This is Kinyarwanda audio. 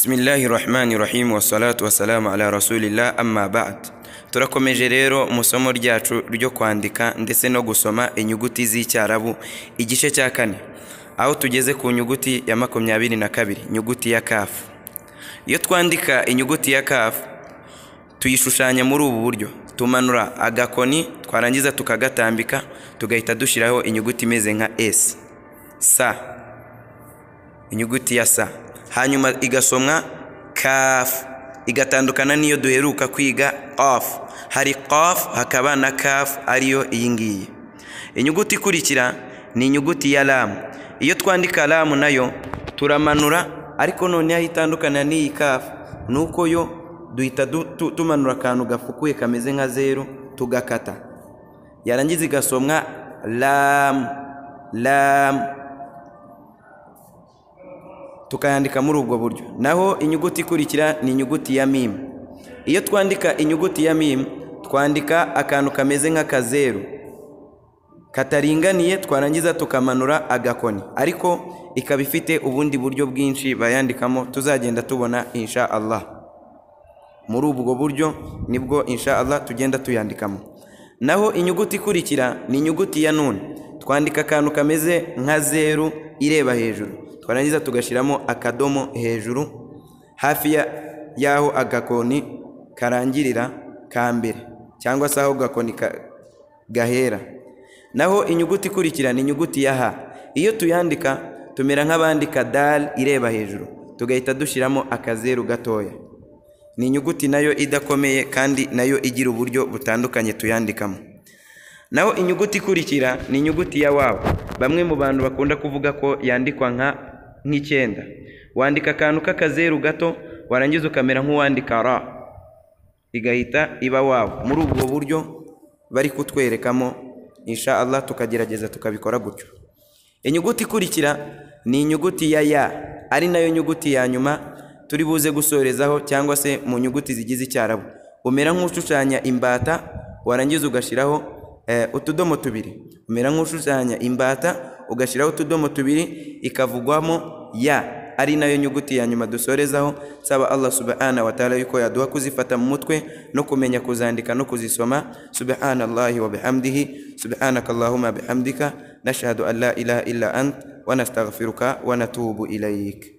bismillahirrahmanirrahim wassalatu wassalamu ala rasulillah amma ba'd turakomeje rero mu somo ryacu ryo kwandika ndetse no gusoma inyuguti z'icyarabu igice cya kane aho tugeze ku nyuguti ya makumyabiri na kabiri nyuguti ya kafu iyo twandika inyuguti ya kafu tuyishushanya muri ubu buryo tumanura agakoni twarangiza tukagatambika tugahita dushyiraho inyuguti imeze nka S sa inyuguti ya sa hanyuma igasomwa kafu igatandukana n'iyo duheruka kwiga ofu hari kofu hakaba na kafu ariyo iyi ngiyi inyuguti ikurikira ni inyuguti ya ramu iyo twandika ramu nayo turamanura ariko noneho aho itandukana n'iyi kafu ni uko yo duhita tumanura akantu gafukuye kameze nka zeru tugakata yarangiza igasomwa ramu ramu tukayandika muri ubwo buryo naho inyuguti ikurikira ni inyuguti ya mimu iyo twandika inyuguti ya mimu twandika akantu kameze nk'akazeru kataringaniye twarangiza tukamanura agakoni ariko ikaba ifite ubundi buryo bwinshi bayandikamo tuzagenda tubona insha Allah muri ubwo buryo nibwo insha Allah tugenda tuyandikamo naho inyuguti ikurikira ni inyuguti ya nuni twandika akantu kameze nka zeru ireba hejuru twarangiza tugashyiramo akadomo hejuru hafi y'aho agakoni karangirira ka mbere cyangwa se aho gakoni gahera naho inyuguti ikurikira ni inyuguti ya ha iyo tuyandika tumera nk'abandika dal ireba hejuru tugahita dushyiramo akazeru gatoya ni inyuguti nayo idakomeye kandi nayo igira uburyo butandukanye tuyandikamo naho inyuguti ikurikira ni inyuguti ya wawu bamwe mu bantu bakunda kuvuga ko yandikwa nka nk'icyenda wandika akantu k'akazeru gato warangiza ukamera nk'uwandika ra igahita iba wawu muri ubwo buryo bari kutwerekamo insha Allah tukagerageza tukabikora gutyo inyuguti ikurikira ni inyuguti ya ya ari nayo nyuguti ya nyuma turi buze gusorezaho cyangwa se mu nyuguti zigize icyarabu umera nk'ushushanya imbata warangiza ugashyiraho utudomo tubiri umera nk'ushushanya imbata ugashyiraho utudomo tubiri ikavugwamo ya ari nayo nyuguti ya nyuma dusorezaho saba Allah subhanahu wa ta'ala yuko yaduha kuzifata mu mutwe no kumenya kuzandika no kuzisoma subhanallahi wa bihamdihi subhanakallahumma bihamdika nashhadu an la ilaha illa ant wa nastaghfiruka wa natubu ilayk